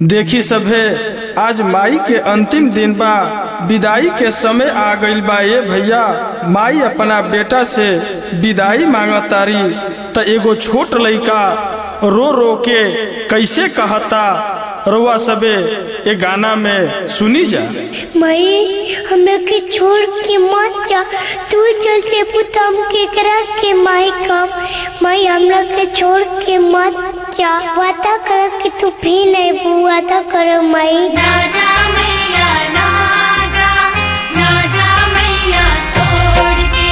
देखी सभे आज माई के अंतिम दिन बा विदाई के समय आ गइल बा ये भैया माई अपना बेटा से विदाई मांगतारी त एगो छोट लइका रो रो के कैसे कहता रोआ सबे ये गाना में सुनी जा मई हमरा के छोड़ के मत जा तू चल से पुतम के करा के माई कम मई हमरा के छोड़ के मत जा वादा कर कि तू भी नहीं बू वादा कर मई राजा मैया राजा राजा मैया छोड़ के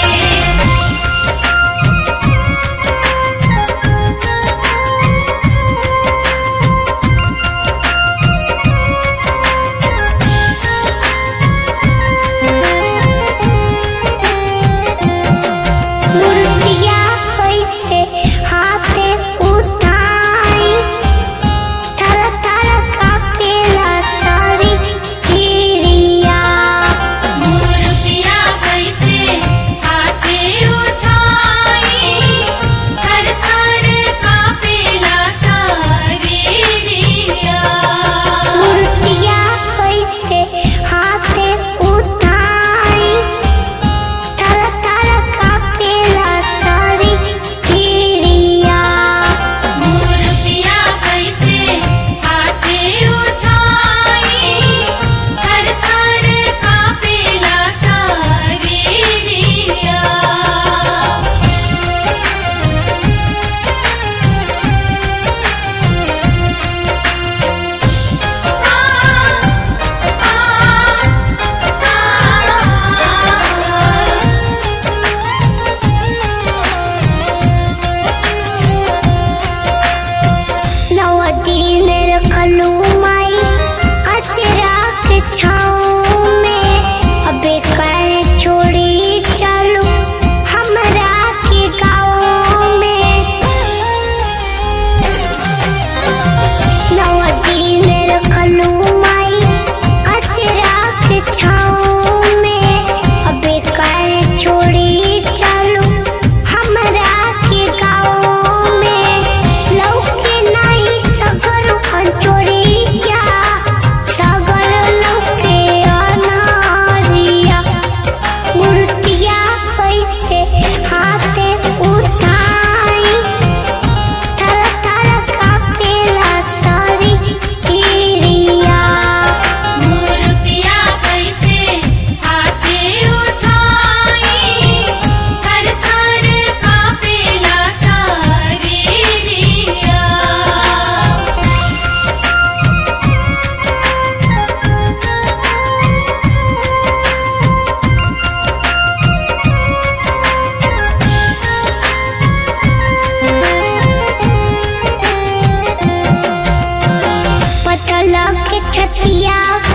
मुर्तिया कैसे हाथे उठाई थर थर कापेला सारी हिरिया मुर्तिया कैसे हाथे उठाई थर थर कापेला सारी रिया मुर्तिया कैसे हाथे उठाई थर थर कापेला सारी हिरिया मुर्तिया कैसे हाथे उठाई थर थर कापेला सारी रिया नवा दिन रखलू माई अचरा के छाँव में अबे कहे छोड़ी चलू हमरा के गाँव में नवा दिन रखलू माई अचरा के छाँव में अबे कहे छोड़ी चलू हमरा के गाँव में लौके नहीं सगर अंचोरिया सगर लौके अनारिया मूर्तिया कैसे हाथे उठाई थर थर कापेला सारी हिरिया मुर्तिया कैसे हाथे उठाई थर थर कापेला सारी रिया पतला के छतिया